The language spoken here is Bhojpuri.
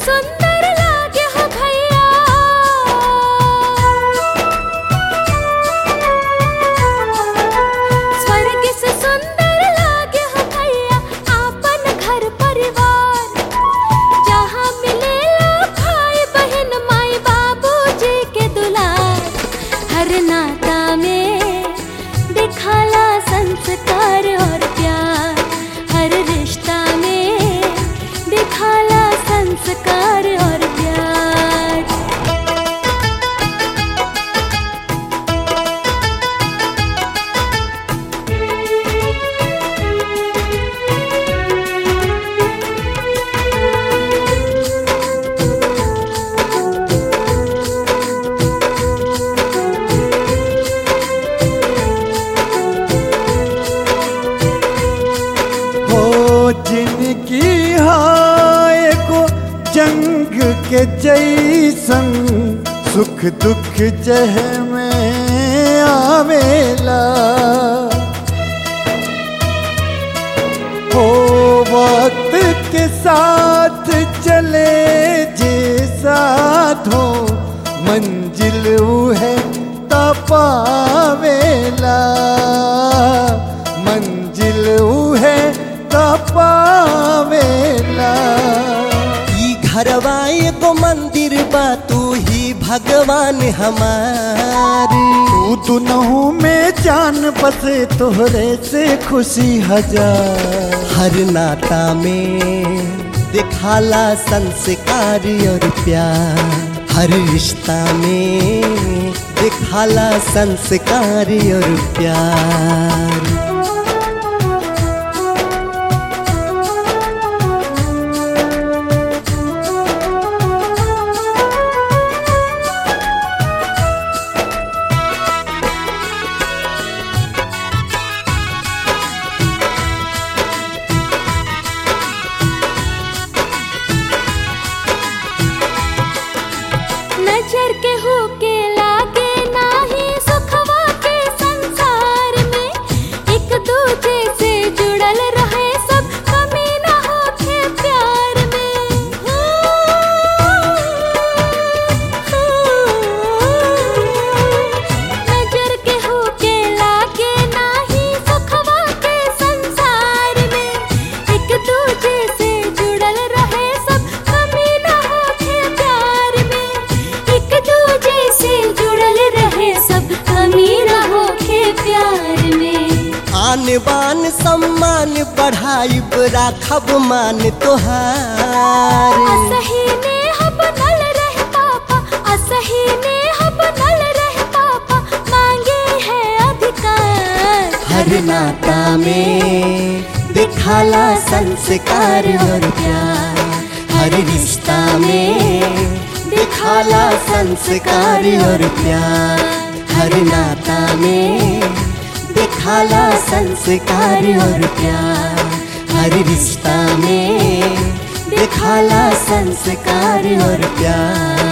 सुंदर लागे हो भैया स्वर्ग से सुंदर लागे हो भैया आपन घर परिवार जहाँ मिलेला भाई बहन माई बाबूजी के दुलार हर नाता में दिखाला संस्कार और प्यार हर रिश्ता में दिखाला संस्कार और प्यार हो जिनकी हाय को जंग के जैसन सुख दुख जह में आवेला हो वक्त के साथ चले जे साथ हो मंजिल है तपावेला मंजिल है तपावेला ई घरवा एगो मंदिर बा तू ही भगवान हमार तू दुनहु में जान बसे तोहरे से खुशी हजार हर नाता में दिखाला संस्कार और प्यार हर रिश्ता में दिखाला संस्कार और प्यार नजर के होके लागे नाही सुखवा के संसार में एक दूजे से जुड़ल रहे सब कमी ना होके प्यार में नजर के होके लागे नाही सुखवा के संसार में एक दूजे से जुड़ल रहे सब कमी ना होके प्यार में एक दूजे से जुड़ल रहे सब कमी ना होके प्यार में आन बान सम्मान बढ़ाई राखब मान तोहार असही ने हम नल रहे पापा असही ने हम नल रहे पापा मांगे है अधिकार हर नाता में दिखाला संस्कार और प्यार हर रिश्ता में दिखाला संस्कार और प्यार हर नाता में दिखाला संस्कार और प्यार हर रिश्ता में दिखाला संस्कार और प्यार